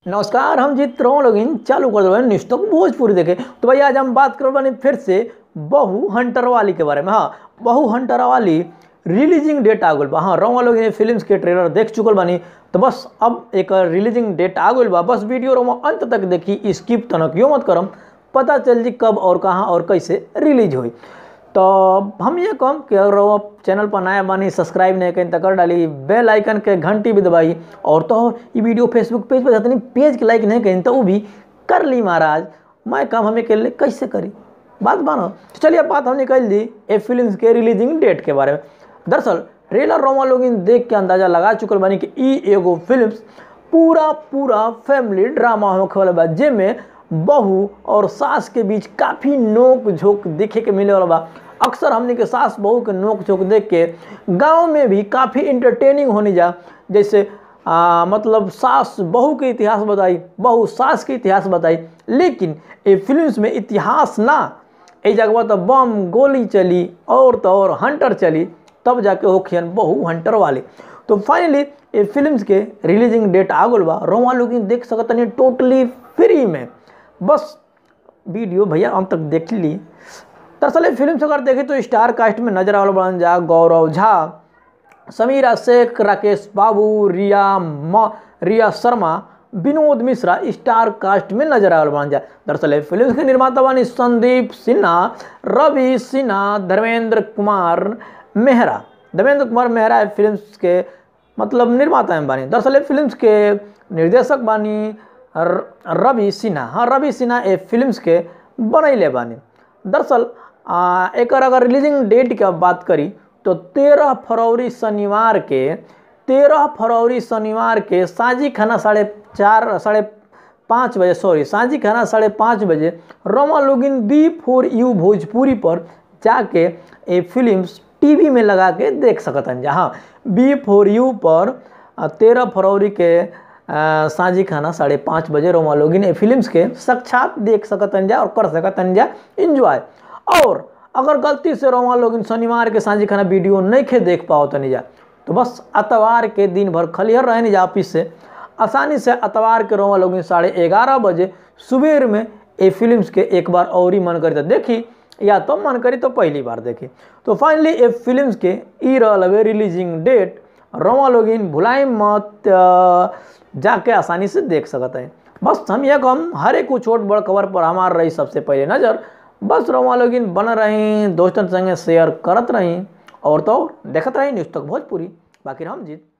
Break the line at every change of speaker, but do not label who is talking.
नमस्कार हम जीत रहो लोगिन चालू कर दो न्यूज तक भोजपुरी देखे तो भैया आज हम बात कर बानी फिर से बहु हंटर वाली के बारे में हाँ बहु हंटर वाली रिलीजिंग डेट आ गल बा हाँ रोमा लोग फिल्म्स के ट्रेलर देख चुकल बानी तो बस अब एक रिलीजिंग डेट आ गल बा बस वीडियो रोमा अंत तक देखी स्किप तनक क्यों मत करम पता चल जी कब और कहाँ और कैसे रिलीज हुई तो हम ये कहम कि अगर वो चैनल पर नया बानी सब्सक्राइब नहीं करें तो कर डाली बेल आइकन के घंटी भी दबाई और तो ये वीडियो फेसबुक पेज पर जाते नहीं पेज के लाइक नहीं करें तो वो भी कर ली महाराज मैं काम हमें के लिए कैसे करी बात मानो तो चलिए अब बात हमने कर दी ए फिल्म के रिलीजिंग डेट के बारे में दरअसल ट्रेलर रोमा लोग देख के अंदाजा लगा चुकल बानी कि ई एगो फिल्म पूरा पूरा फैमिली ड्रामा होखे वाला बा जेमे बहू और सास के बीच काफ़ी नोक झोंक देखे के मिले वाला बा अक्सर हमने के सास बहू के नोक झोंक देख के गांव में भी काफ़ी इंटरटेनिंग होने जा जैसे आ, मतलब सास बहू के इतिहास बताई बहू सास के इतिहास बताई लेकिन ये फिल्म्स में इतिहास ना ए जगह तो बम गोली चली और तो और हंटर चली तब जाके होखियन बहु हंटर वाले तो फाइनली ये फिल्म्स के रिलीजिंग डेट आ गल बा रोमा लोग देख सकतनी टोटली फ्री में बस वीडियो भैया हम तक देख ली दरअसल ये फिल्म से अगर देखें तो स्टार कास्ट में नजर आवल बन जा गौरव झा समीरा शेख राकेश बाबू रिया म रिया शर्मा विनोद मिश्रा स्टार कास्ट में नजर आवल बन जा दरअसल ये फिल्म के निर्माता बानी संदीप सिन्हा रवि सिन्हा धर्मेंद्र कुमार मेहरा धर्मेंद्र कुमार मेहरा फिल्म के मतलब निर्माता हैं बानी दरअसल ये फिल्म के निर्देशक बानी रवि सिन्हा हाँ रवि सिन्हा ए फिल्म्स के बनैले बानी दरअसल एक अगर रिलीजिंग डेट की बात करी तो तेरह फरवरी शनिवार के तेरह फरवरी शनिवार के साँझी खाना साढ़े चार साढ़े पाँच बजे सॉरी साँझी खाना साढ़े पाँच बजे रोमा login B four U Bhojpuri पर जाके ये फिल्म्स टीवी में लगा के देख सकतन जहाँ बी फोर यू पर तेरह फरवरी के साँझी खाना साढ़े पाँच बजे रोमा लोगिन फिल्म्स के साक्षात देख सकतन जा और कर सकतन जा इंजॉय और अगर गलती से रोमा लोगिन शनिवार के साँझी खाना वीडियो नहीं खे देख पाओ तनी जा तो बस अतवार के दिन भर खलिहर रहे नहीं जा ऑफिस से आसानी से अतवार के रोमा लोगिन साढ़े ग्यारह बजे सुबह में ये फिल्म्स के एक बार और ही मन करी तो देखी या तो मन करी तो पहली बार देखी तो फाइनली ये फिल्म्स के ई रहा रिलीजिंग डेट रोमा लोगिन भुलाई मत जाके आसानी से देख सकते हैं बस हम यह हम हर एक छोट बड़ खबर पर हमार रही सबसे पहले नज़र बस रोमा लोगिन बन रही दोस्तन संगे शेयर करत रही और तो देखत रही न्यूज़ तक भोजपुरी बाकी हम जीत